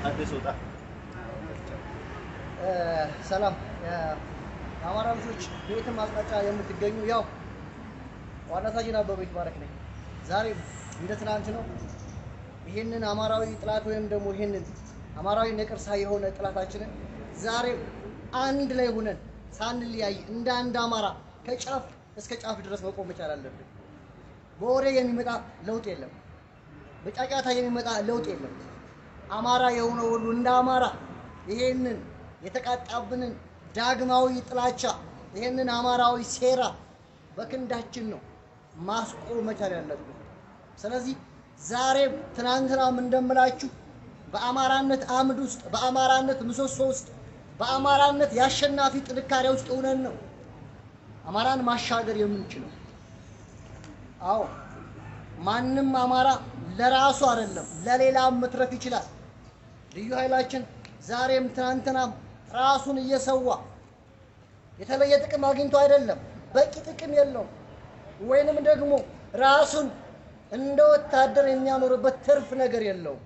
አዲስ ወጣ ሰላም የአማራ ልጆች በየትም አቅጣጫ የምትገኙ ያው ዋና ሳጅን አበበ ይትባረክ ነኝ። ዛሬ እንደ ትናንት ነው። ይህንን አማራዊ ጥላት ወይም ደግሞ ይህንን አማራዊ ነቀርሳ የሆነ ጥላታችንን ዛሬ አንድ ላይ ሆነን ሳንለያይ እንደ አንድ አማራ ከጫፍ እስከ ጫፍ ድረስ መቆም መቻል አለብን። በወሬ የሚመጣ ለውጥ የለም። በጫጫታ የሚመጣ ለውጥ የለም። አማራ የሆነ ሁሉ እንደ አማራ ይሄንን የተቃጣብንን ዳግማዊ ጥላቻ ይሄንን አማራዊ ሴራ በክንዳችን ነው ማስቆም መቻል ያለብን። ስለዚህ ዛሬም ትናንትናም እንደምላችሁ በአማራነት አምድ ውስጥ በአማራነት ምሰሶ ውስጥ በአማራነት የአሸናፊ ጥንካሬ ውስጥ ሆነን ነው አማራን ማሻገር የምንችለው። አዎ ማንም አማራ ለራሱ አይደለም ለሌላም መትረፍ ይችላል። ልዩ ኃይላችን ዛሬም ትናንትናም ራሱን እየሰዋ የተለየ ጥቅም አግኝቶ አይደለም፣ በቂ ጥቅም የለውም። ወይንም ደግሞ ራሱን እንደ ወታደር የሚያኖርበት ትርፍ ነገር የለውም።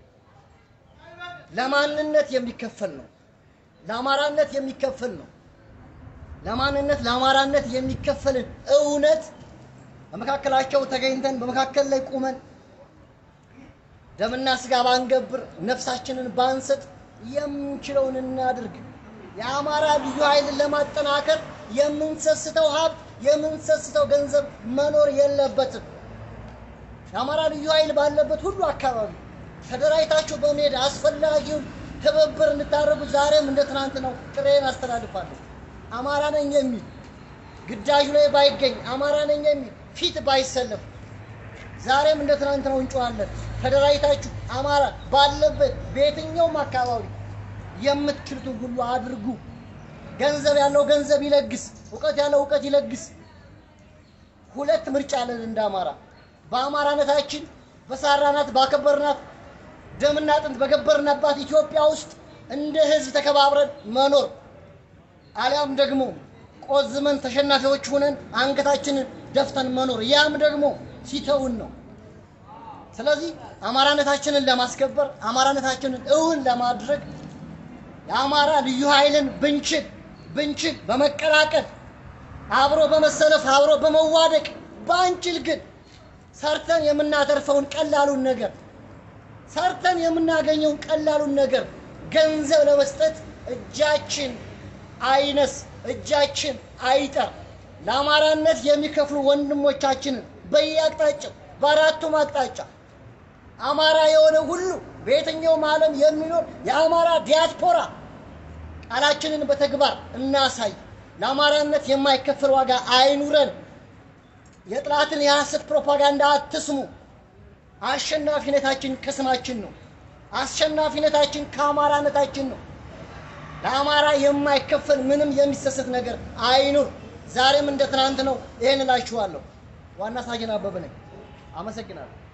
ለማንነት የሚከፈል ነው። ለአማራነት የሚከፈል ነው። ለማንነት ለአማራነት የሚከፈልን እውነት በመካከላቸው ተገኝተን በመካከል ላይ ቁመን ደምና ስጋ ባንገብር ነፍሳችንን ባንሰጥ የምንችለውን እናድርግ። የአማራ ልዩ ኃይልን ለማጠናከር የምንሰስተው ሀብት የምንሰስተው ገንዘብ መኖር የለበትም። የአማራ ልዩ ኃይል ባለበት ሁሉ አካባቢ ተደራጅታችሁ በመሄድ አስፈላጊውን ትብብር እንድታደርጉ ዛሬም እንደ ትናንት ነው ጥሬን አስተላልፋለሁ። አማራ ነኝ የሚል ግዳጁ ላይ ባይገኝ አማራ ነኝ የሚል ፊት ባይሰለፍ ዛሬም እንደ ትናንት ነው እንጮኻለን። ተደራጅታችሁ አማራ ባለበት በየትኛውም አካባቢ የምትችሉትን ሁሉ አድርጉ። ገንዘብ ያለው ገንዘብ ይለግስ፣ እውቀት ያለው እውቀት ይለግስ። ሁለት ምርጫ አለን እንደ አማራ በአማራነታችን በሳራናት ባከበርናት ደምና አጥንት በገበርናባት ኢትዮጵያ ውስጥ እንደ ሕዝብ ተከባብረን መኖር አሊያም ደግሞ ቆዝመን ተሸናፊዎች ሆነን አንገታችንን ደፍተን መኖር ያም ደግሞ ሲተውን ነው። ስለዚህ አማራነታችንን ለማስከበር አማራነታችንን እውን ለማድረግ የአማራ ልዩ ኃይልን ብንችል ብንችል በመቀላቀል አብሮ በመሰለፍ አብሮ በመዋደቅ ባንችል ግን ሰርተን የምናተርፈውን ቀላሉን ነገር ሰርተን የምናገኘውን ቀላሉን ነገር ገንዘብ ለመስጠት እጃችን አይነስ፣ እጃችን አይጠር። ለአማራነት የሚከፍሉ ወንድሞቻችንን በየአቅጣጫው በአራቱም አቅጣጫ አማራ የሆነ ሁሉ በየትኛውም ዓለም የሚኖር የአማራ ዲያስፖራ ቃላችንን በተግባር እናሳይ። ለአማራነት የማይከፈል ዋጋ አይኑረን። የጥላትን የሐሰት ፕሮፓጋንዳ አትስሙ። አሸናፊነታችን ከስማችን ነው። አሸናፊነታችን ከአማራነታችን ነው። ለአማራ የማይከፈል ምንም የሚሰሰት ነገር አይኑር። ዛሬም እንደ ትናንት ነው። ይሄን እላችኋለሁ። ዋና ሳጅን አበበ ነኝ። አመሰግናለሁ።